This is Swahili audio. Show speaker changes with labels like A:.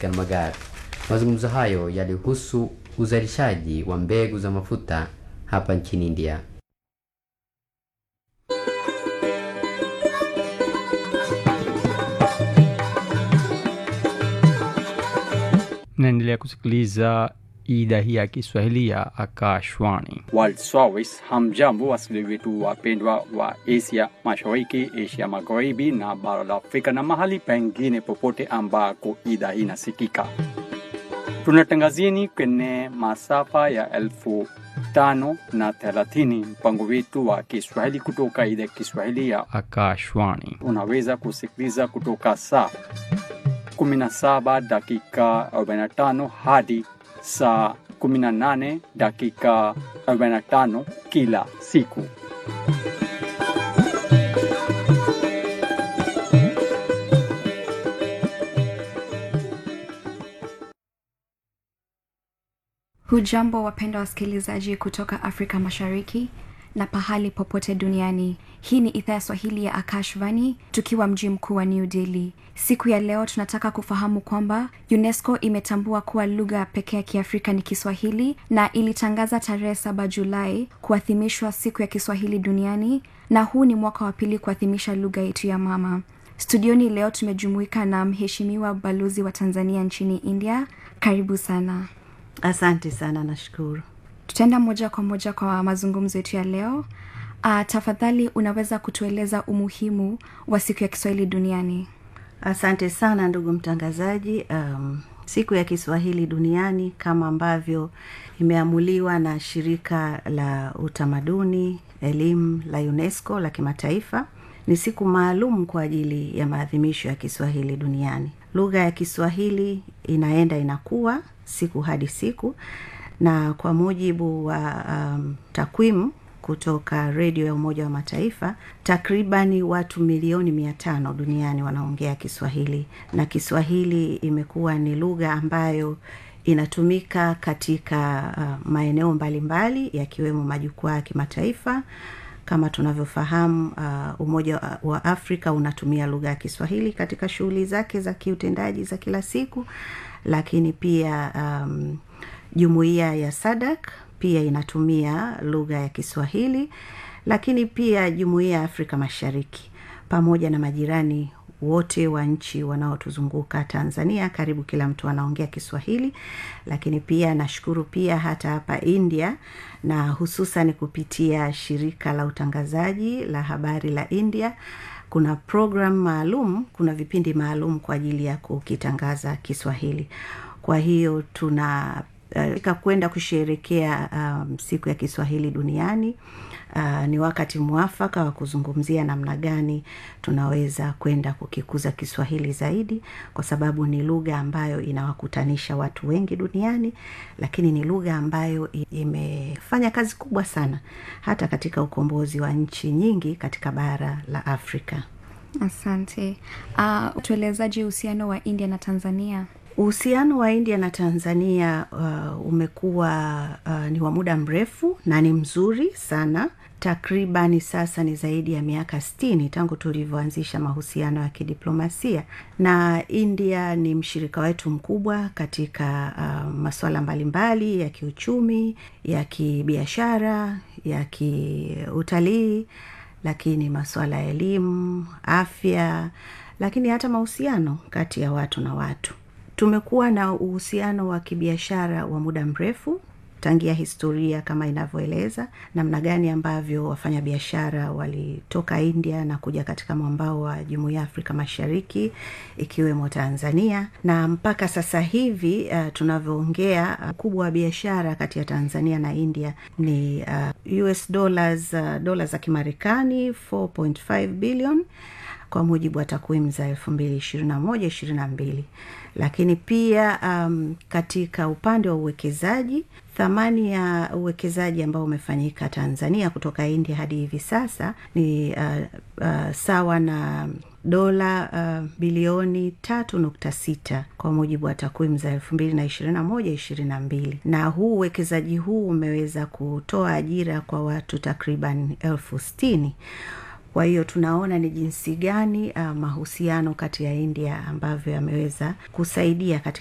A: Oscar Magar. Mazungumzo hayo yalihusu uzalishaji wa mbegu za mafuta hapa nchini India.
B: naendelea kusikiliza idhaa hii ya kiswahili ya akashwani
C: World Service. Hamjambo wasikilizaji wetu wapendwa wa Asia Mashariki, Asia Magharibi na bara la Afrika na mahali pengine popote ambako idhaa hii inasikika. Tunatangazieni kwenye masafa ya elfu tano na thelathini mpango wetu wa Kiswahili kutoka idhaa ya Kiswahili ya
B: akashwani
C: unaweza kusikiliza kutoka saa 17 dakika 45 hadi saa 18 dakika 45 kila siku.
D: hujambo wapenda wasikilizaji kutoka afrika mashariki na pahali popote duniani hii ni idhaa ya swahili ya akashvani tukiwa mji mkuu wa new delhi siku ya leo tunataka kufahamu kwamba unesco imetambua kuwa lugha pekee ya kiafrika ni kiswahili na ilitangaza tarehe saba julai kuadhimishwa siku ya kiswahili duniani na huu ni mwaka wa pili kuadhimisha lugha yetu ya mama studioni leo tumejumuika na mheshimiwa balozi wa tanzania nchini india karibu sana
E: asante sana nashukuru
D: tutaenda moja kwa moja kwa mazungumzo yetu ya leo uh, tafadhali unaweza kutueleza umuhimu wa siku ya kiswahili duniani
E: asante sana ndugu mtangazaji um, siku ya kiswahili duniani kama ambavyo imeamuliwa na shirika la utamaduni elimu la unesco la kimataifa ni siku maalum kwa ajili ya maadhimisho ya kiswahili duniani lugha ya kiswahili inaenda inakuwa siku hadi siku na kwa mujibu wa um, takwimu kutoka redio ya umoja wa mataifa takribani watu milioni mia tano duniani wanaongea kiswahili na kiswahili imekuwa ni lugha ambayo inatumika katika uh, maeneo mbalimbali yakiwemo majukwaa ya kimataifa kama tunavyofahamu uh, umoja wa- wa afrika unatumia lugha ya kiswahili katika shughuli zake za kiutendaji za kila siku lakini pia um, jumuiya ya sadak pia inatumia lugha ya kiswahili lakini pia jumuiya ya afrika mashariki pamoja na majirani wote wa nchi wanaotuzunguka tanzania karibu kila mtu anaongea kiswahili lakini pia nashukuru pia hata hapa india na hususan kupitia shirika la utangazaji la habari la india kuna program maalum kuna vipindi maalum kwa ajili ya kukitangaza kiswahili kwa hiyo tuna uh, kwenda kusherekea um, siku ya kiswahili duniani uh, ni wakati mwafaka wa kuzungumzia namna gani tunaweza kwenda kukikuza kiswahili zaidi kwa sababu ni lugha ambayo inawakutanisha watu wengi duniani lakini ni lugha ambayo i- imefanya kazi kubwa sana hata katika ukombozi wa nchi nyingi katika bara la afrika
D: asante uh, tuelezaji uhusiano wa india na tanzania
E: uhusiano wa india na tanzania uh, umekuwa uh, ni wa muda mrefu na ni mzuri sana takribani sasa ni zaidi ya miaka stini tangu tulivyoanzisha mahusiano ya kidiplomasia na india ni mshirika wetu mkubwa katika uh, masuala mbalimbali ya kiuchumi ya kibiashara ya kiutalii lakini masuala ya elimu afya lakini hata mahusiano kati ya watu na watu tumekuwa na uhusiano wa kibiashara wa muda mrefu tangia historia kama inavyoeleza namna gani ambavyo wafanyabiashara walitoka india na kuja katika mwambao wa jumuiya ya afrika mashariki ikiwemo tanzania na mpaka sasa hivi uh, tunavyoongea ukubwa uh, wa biashara kati ya tanzania na india ni uh, us dollars uh, dola za kimarekani 4.5 billion kwa mujibu wa takwimu za elfu mbili ishirini na moja ishirini na mbili lakini pia um, katika upande wa uwekezaji thamani ya uwekezaji ambao umefanyika tanzania kutoka india hadi hivi sasa ni uh, uh, sawa na dola uh, bilioni tatu nukta sita kwa mujibu wa takwimu za elfu mbili na ishirini na moja ishirini na mbili na huu uwekezaji huu umeweza kutoa ajira kwa watu takriban elfu stini kwa hiyo tunaona ni jinsi gani uh, mahusiano kati ya india ambavyo yameweza kusaidia katika